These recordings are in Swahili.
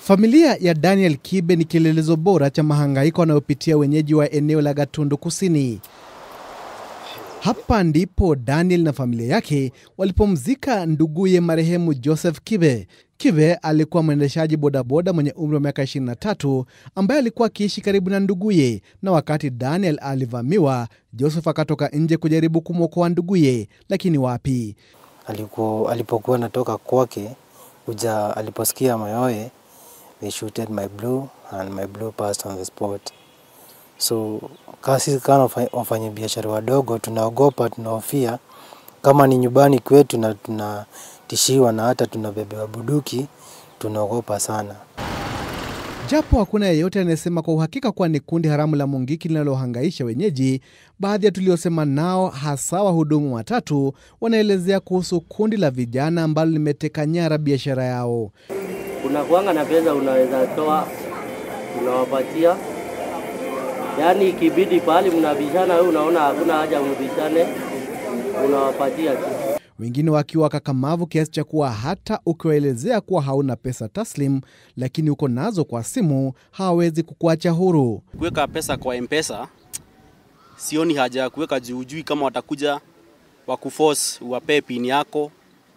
Familia ya Daniel Kibe ni kielelezo bora cha mahangaiko wanayopitia wenyeji wa eneo la Gatundu Kusini. Hapa ndipo Daniel na familia yake walipomzika nduguye marehemu Joseph Kibe. Kibe alikuwa mwendeshaji bodaboda mwenye umri wa miaka 23 ambaye alikuwa akiishi karibu na nduguye, na wakati Daniel alivamiwa, Joseph akatoka nje kujaribu kumwokoa nduguye, lakini wapi. Aliku, alipokuwa natoka kwake uja aliposikia mayowe they shooted my blue and my blue passed on the spot. So kasi kana wafanya biashara wadogo tunaogopa, tunahofia kama ni nyumbani kwetu na tunatishiwa na hata tunabebewa buduki, tunaogopa sana. Japo hakuna yeyote anayesema kwa uhakika kuwa ni kundi haramu la Mungiki linalohangaisha wenyeji, baadhi ya tuliosema nao, hasa wahudumu watatu, wanaelezea kuhusu kundi la vijana ambalo limeteka nyara biashara yao. Unakuanga na pesa unaweza toa, unawapatia, yaani ikibidi pahali mnabishana, wewe unaona hakuna haja mbishane, unawapatia tu. Wengine wakiwa wakakamavu kiasi cha kuwa hata ukiwaelezea kuwa hauna pesa taslim, lakini uko nazo kwa simu, hawawezi kukuacha huru. Kuweka pesa kwa M-Pesa sioni haja ya kuweka juujui kama watakuja wakuforce uwapee pin yako,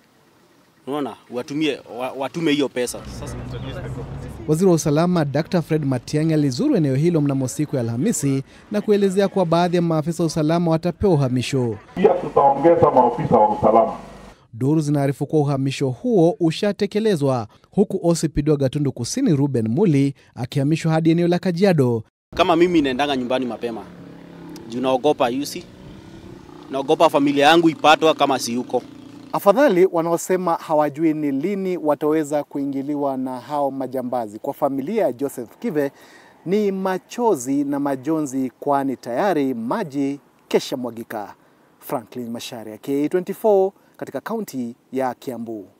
unaona, watumie wa- watume hiyo pesa. Sasa Waziri wa usalama Dr Fred Matiang'i alizuru eneo hilo mnamo siku ya Alhamisi na kuelezea kuwa baadhi ya maafisa wa usalama watapewa uhamisho. Pia tutaongeza maofisa wa usalama. Duru zinaarifu kuwa uhamisho huo ushatekelezwa, huku OCPD wa Gatundu Kusini Ruben Muli akihamishwa hadi eneo la Kajiado. kama mimi naendanga nyumbani mapema juu naogopa yusi, naogopa familia yangu ipatwa kama si yuko Afadhali wanaosema hawajui ni lini wataweza kuingiliwa na hao majambazi. Kwa familia ya Joseph Kive ni machozi na majonzi, kwani tayari maji kesha mwagika. Franklin Masharia, K24 katika kaunti ya Kiambu.